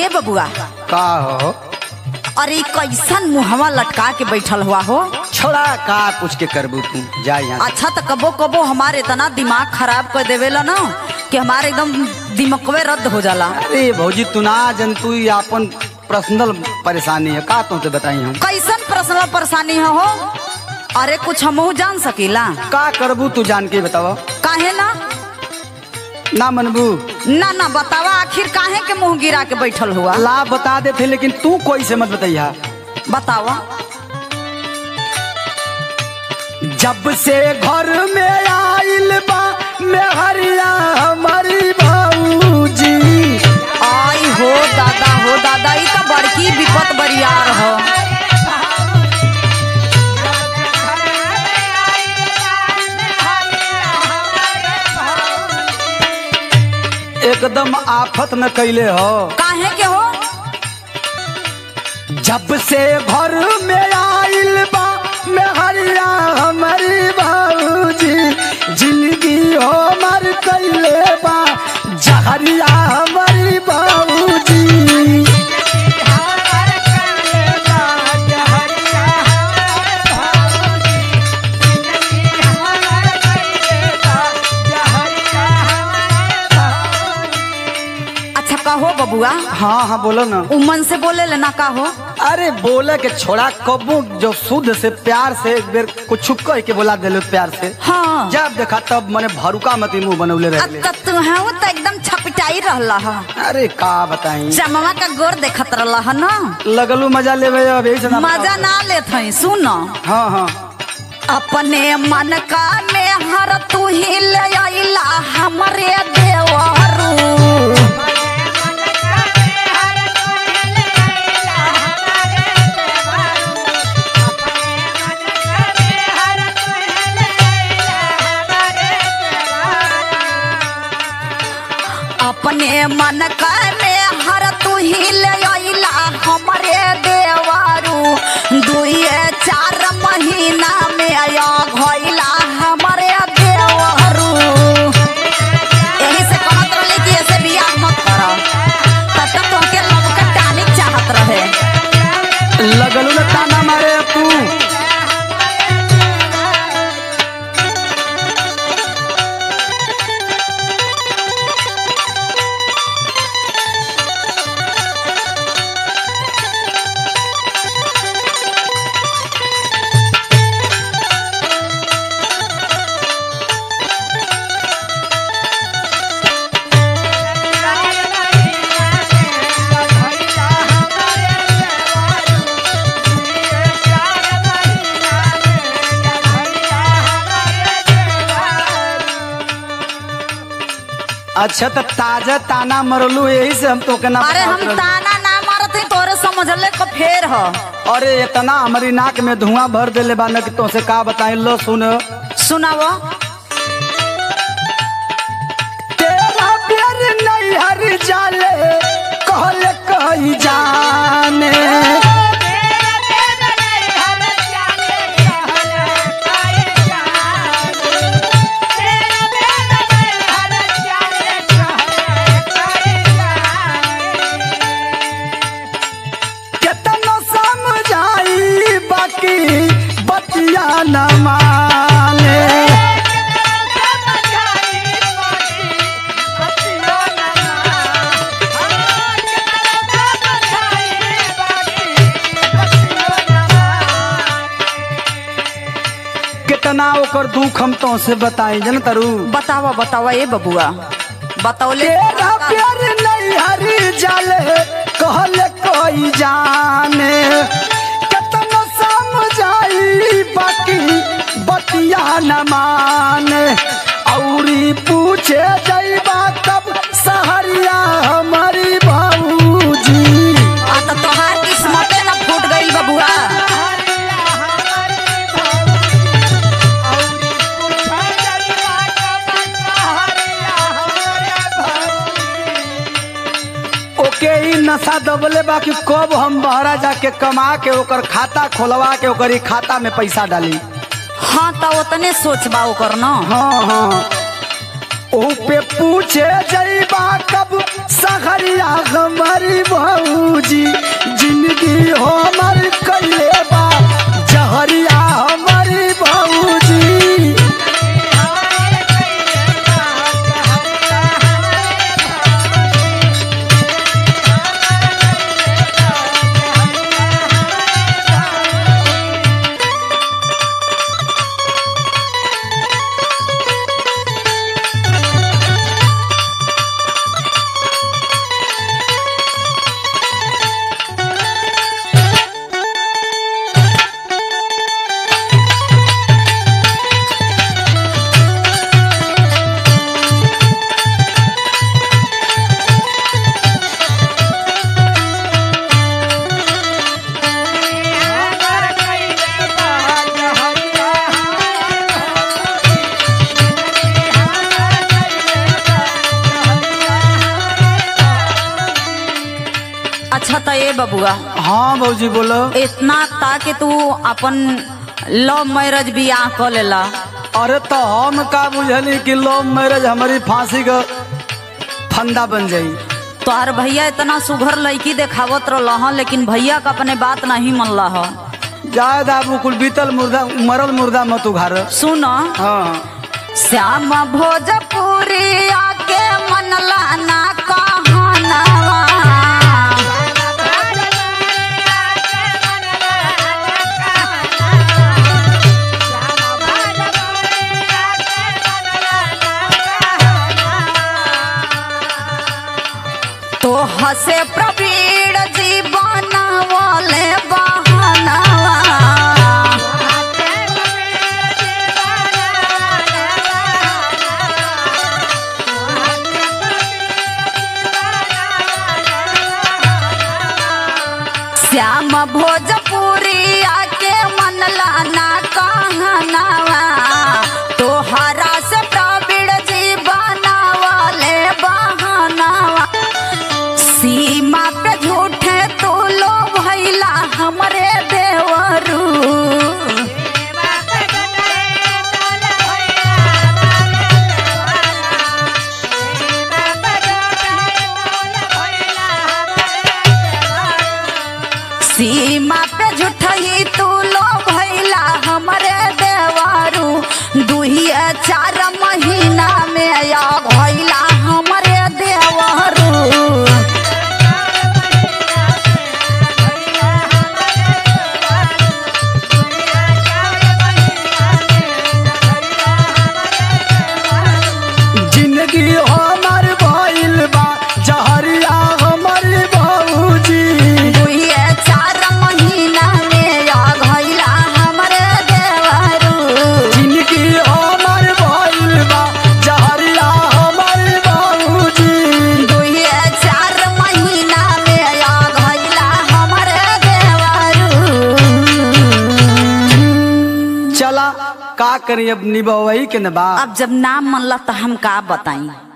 ए बबुआ का हो अरे कैसन मुहवा लटका के बैठल हुआ हो छोड़ा का पूछ के करबू तू जा यहाँ से। अच्छा तो कबो कबो हमारे इतना दिमाग खराब कर देवेला ना कि हमारे एकदम दिमकवे रद्द हो जाला अरे भौजी तू ना जन तू ही अपन पर्सनल परेशानी है का तुमसे बताई हम कैसन पर्सनल परेशानी है हो अरे कुछ हमहू जान सकीला का करबू तू जान के बतावा काहे ना ना मनबू ना ना बतावा आखिर काहे के मुंह गिरा के बैठल हुआ ला बता देते लेकिन तू कोई से मत बताइया बतावा जब से घर में आइल बा मेहरिया हमारी भौजी आई हो दादा हो दादा ई तो बड़की विपत बरियार हो एकदम आफत न कैले हो काहे के हो जब से घर में आइल बा मेहरिया हमारी भौजी जिंदगी हो मर कैले बा जहरिया हमारी भौजी अच्छा कहो बबुआ हाँ हाँ बोलो ना उमन से बोले ले ना कहो अरे बोले के छोड़ा कबू जो शुद्ध से प्यार से एक बेर कुछ कह के बोला दिलो प्यार से हाँ जब देखा तब मने भरुका मत मुंह बनौले रहे अब तक तू है वो तो एकदम छपिटाई रहला है अरे का बताई चमवा का गोर देखत रहला है ना लगलू मजा लेवे अब यही से ना मजा ना लेत हई सुन हाँ हाँ अपने मन का में हर तू ही ले आइला हमरे देवरू अपने मन का में हर तू ही ले आइला हमरे देवरू दुए चार महीना में आया घइला हमरे देवरू यही से कहत रहली कि ऐसे बियाह मत कर तब तक तोहके लव का टानिक चाहत रहे लगलू ना ताना मारे अब तू अच्छा तो ताजा ताना मरलू यही से हम तो के ना अरे हम बतावत रहलू। ताना ना मारत हई तोरे समझले को फेर ह अरे इतना हमारी नाक में धुआं भर देले बा न कि तुमसे का बताई लो सुन सुनावो तेरा प्यार नहीं हर जाले कहले कही जाने कितना समझाई बाकी बतिया न माने कितना ओकर दुख हम तो से बताई जन तरु बतावा बतावा ए बबुआ बतौले तेरा प्यार नहीं हरी जाले कहले कोई जाने कितना समझाई बाकी बतिया न माने औरी पूछे जइबा कब सहरिया हमारी भौजी आ तो तोहार किस्मते ना फूट गइल बबुआ ओके ई नशा दबले बाकी कब हम बहरा जाके कमा के ओकर खाता खोलवा के ओकर ई खाता में पैसा डाली हाँ तो उतने सोचबा ओकर न हाँ हाँ ओ पे पूछे जइबा कब सहरिया हमारी बहू अच्छा तो ये बबुआ हाँ भौजी बोलो इतना ता कि तू अपन लव मैरिज बियाह कर लेला अरे तो हम का बुझली कि लव मैरिज हमारी फांसी का फंदा बन जाई तोहर भैया इतना सुघर लड़की देखावत रहा लेकिन भैया का अपने बात नहीं मन रहा जाए दाबू कुल बीतल मुर्दा मरल मुर्दा मत उघार सुन हाँ श्याम भोजपुरी आके मनला ना कहनवा तो हसे प्रवीण जीवन वाले बहनवा श्याम भोजपुरी आके मनला ना कहनवा तोहरा से प्रवीण जी बनावले बहनवा सीमा पे झूठे तू लो भैला हमरे देवरू सीमा पे झूठही तू लो भैला हमरे देवरू दुहिए चार महीना में या भैला हमरे देवरू जिंदगी हमार भइल बा जहरिया हमार भौजी दुइये चार महीना में या भैला हमरे देवरू जिंदगी हमार भइल बा जहरिया हमार भौजी दुइये चार महीना में या भैला हमरे देवरू चला का करी अब निभवई के नबा अब जब नाम मनला तो हम का बताई